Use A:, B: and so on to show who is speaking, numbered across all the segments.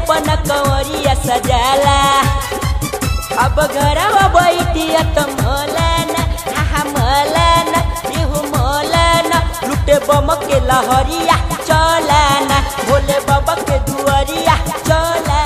A: अपन कंवरिया सजाला अब घरवा बैठिया त मौलाना आहा मौलाना एहो मौलाना लुटे बम के लहरिया चलाना भोले बाबा के दुआरिया चलाना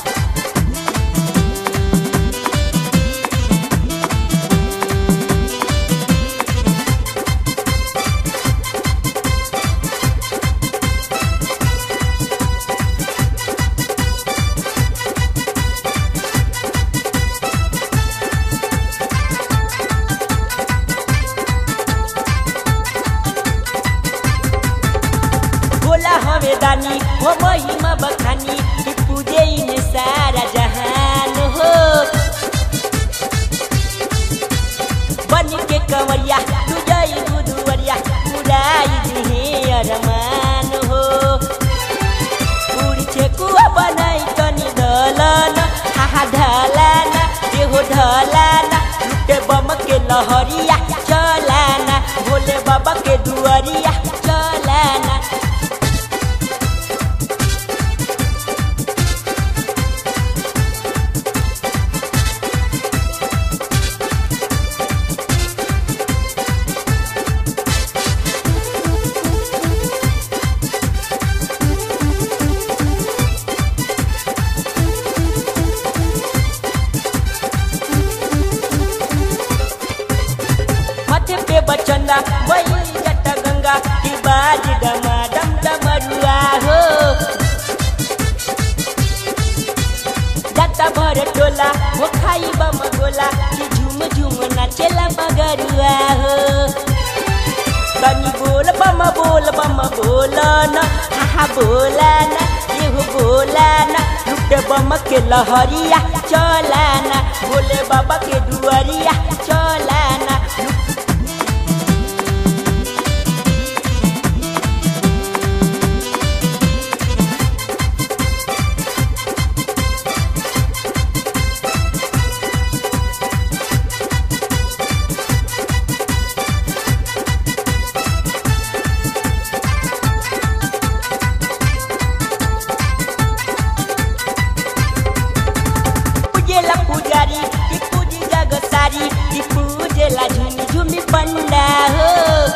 A: भोला हवे दानी हो महिमा बखानी कि पूजे इने सारा जहान हो बन के कंवरिया तू जई बुधुवरिया उड़ाई दिहे अरमान हो पूरी छेकुआ बनाई तनी ढलन हाहा ढलाना एहो ढलाना लुटे बम के लहरिया चलाना भोले बाबा के दुआरिया चलाना माथे पे बचंदा वही जट गंगा की बाज डमा डम डमरुआ हो जाता भर टोला वो खाई बम गोला कि झूम झूम नाचेला मगरुआ हो तनी बोल बम बोल बम बोला ना हा बोला ना एहो बोला ना लुटे बम के लहरिया चलाना भोले बाबा के दुआरिया चलाना पूजेला पुजारी कि पूजी जग सारी कि पूजेला झुमी झुमी पंडा हो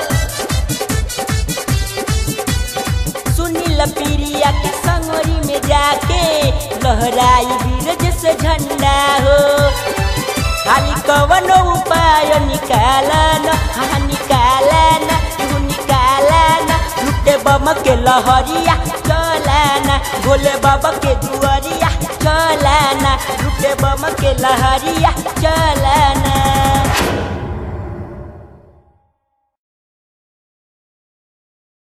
A: सुनील पीरिया के संगरी में जाके लहराई बीरज से झंडा हो खाली कवनो उपाय निकालन हाँ निकालन तू निकालन लुटे बम के लहरिया चलाना भोले बाबा के दुआरिया चलाना लुटे बम के लहरिया चलाना